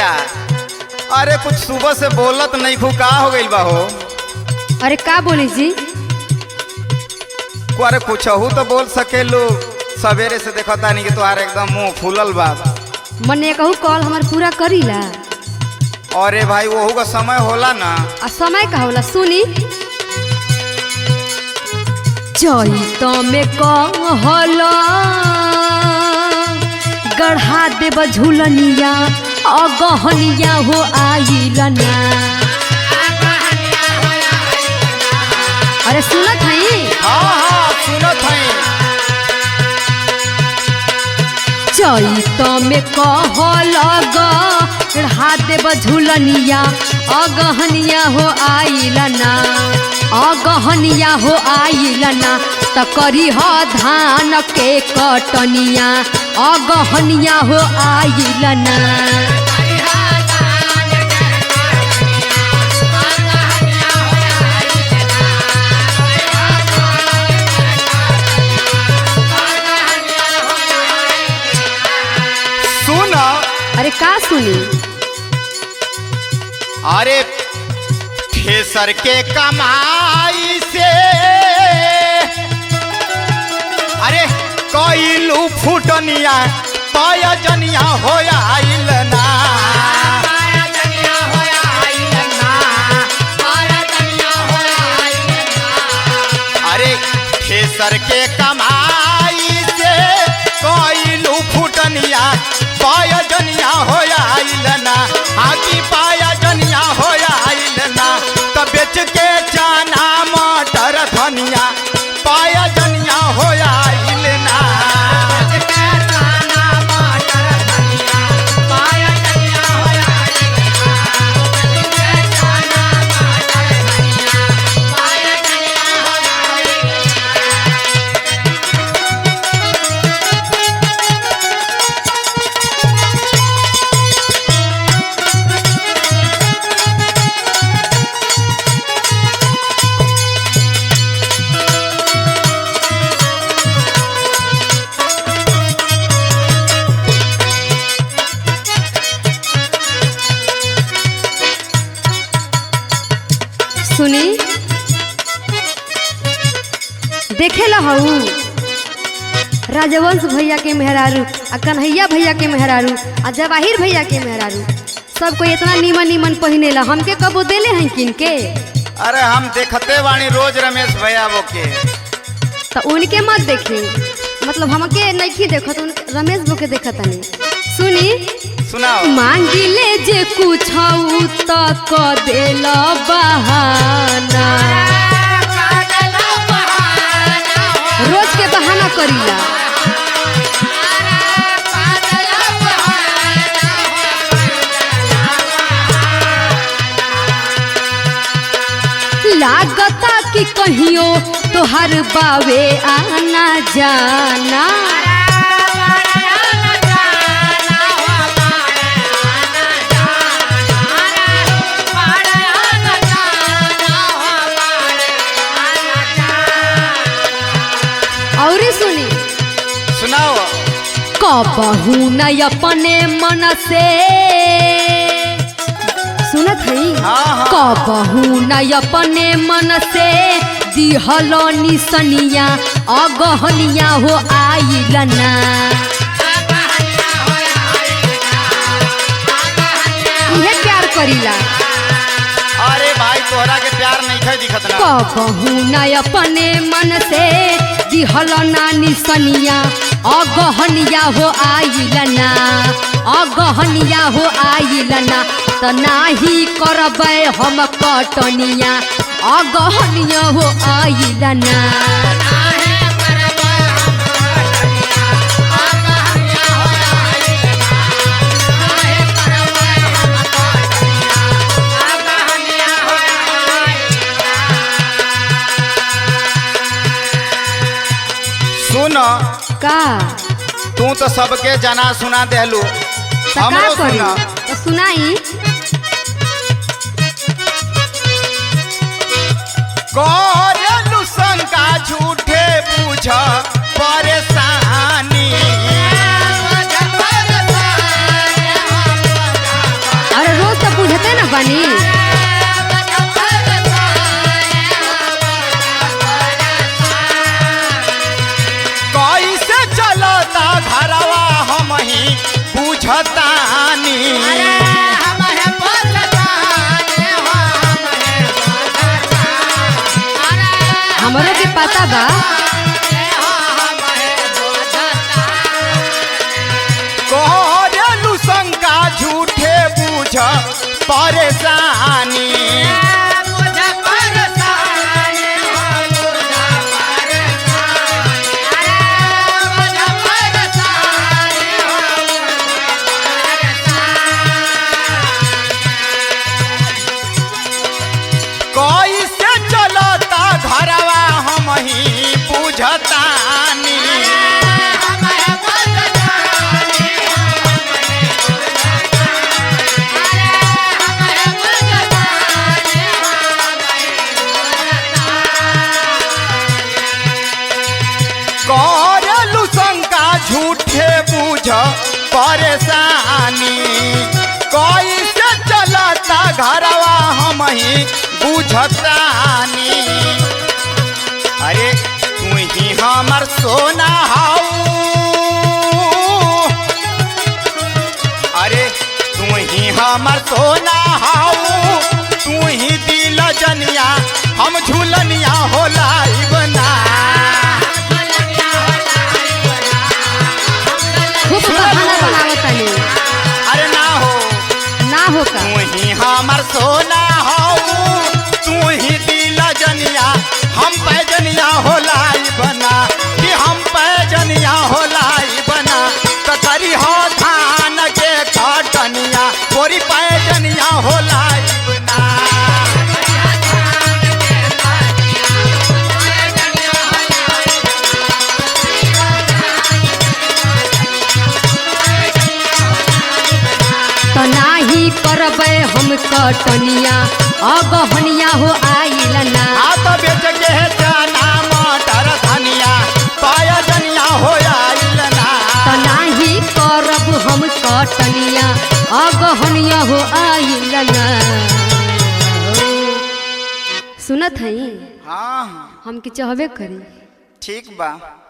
जा अरे कुछ सुबह से बोलत नहीं खू का हो गइल बा हो अरे का बोली जी को अरे कुछ हो तो बोल सकेलू सवेरे से देखो तानी कि तुम्हारे एकदम मुंह फूलल बा मने कहू कॉल हमार पूरा करीला अरे भाई वहू का समय होला ना आ समय का होला सुनी चैत में कहल गढ़ा देब झुलनिया अगहनिया हो आइल ना अरे सुनत हई हाँ हाँ सुनत हई चैत में कहल गढ़ा देब झुलनिया अगहनिया हो आइल ना अगहनिया हो आइल ना त करी ह धान के कटनिया अगहनिया हो आइल ना सुन अरे का सुनी अरे ठेसर के कमाई से अरे कईलू फुटनिया पयजनिया हो आइल ना अरे ठेसर के कमाई से कईलू फुटनिया पयजनिया हो आइल ना आगी पयजनिया हो आइल ना त बेच के चना मटर धनिया पयजनिया हो आइल ना सुनी देखे ला हऊ राजवंश भैया के मेहरारू आ कन्हैया भैया के मेहरारू आ जवाहिर भैया के मेहरारू सब कोई इतना नीमन नीमन पहिने ला हमके कबो देले हैं किन के अरे हम देखते वाणी रोज रमेश भैया वो के तो उनके मत देखी मतलब हमके नहीं देखत उन रमेश बो के देखत नहीं सुनी सुनाओ मांगिले जे कुछ त क देल बहाना रोज के बहाना करीला लागता कि कहियो तोहर बावे आना जाना और सुनी सुनाओ कबहू न अपने मन से सुनत हई हाँ हाँ कबहू न अपने मन से दिहल निसनिया अगहनिया हो आइल ना इहे प्यार करीला अरे भाई तोहरा के प्यार नहीं खे दिखत ना कबहू न अपने मन से दिहल ना निसनिया अगहनिया हो आइल ना अगहनिया हो आइल ना त नाही करबै हम कटनिया अगहनिया हो आइल ना सुन का तू तो सबके जना सुना देलू त का हमरो करी सुना त सुनाई करेलू शंका झूठे पूछ परेशानी तनी कैसे चलता घरवा हम ही बुझतानी हमरो के पता बा करेलू शंका झूठे बुझ परेशानी कैसे चलता घरवा हम ही बुझतानी करेलू शंका झूठे बुझ परेशानी कैसे चलता घरवा हम ही बुझतानी अरे तू ही हमर सोना हाऊ अरे तू ही हमर सोना हाऊ तू ही दिल जनिया हम झूलनिया होला बना खूब बहाना बनावत तनी अरे ना हो ना हो का तू ही हमर सोना हो तू ही दिल जनिया हम पैजनिया होलाई बना कि हम पैजनिया होलाई बना कतरी हो धान के कटनिया पूरी पैजनिया होलाई बना तो नाही करबे हम कटनिया अगहनिया हो आइल ना हाथ बेच के है चना मटर धनिया पैजनिया हो आइल ना तो नाही करब हम कटनिया अगहनिया हो आइल ना सुनत हई हाँ हम के चाहबे करी ठीक बा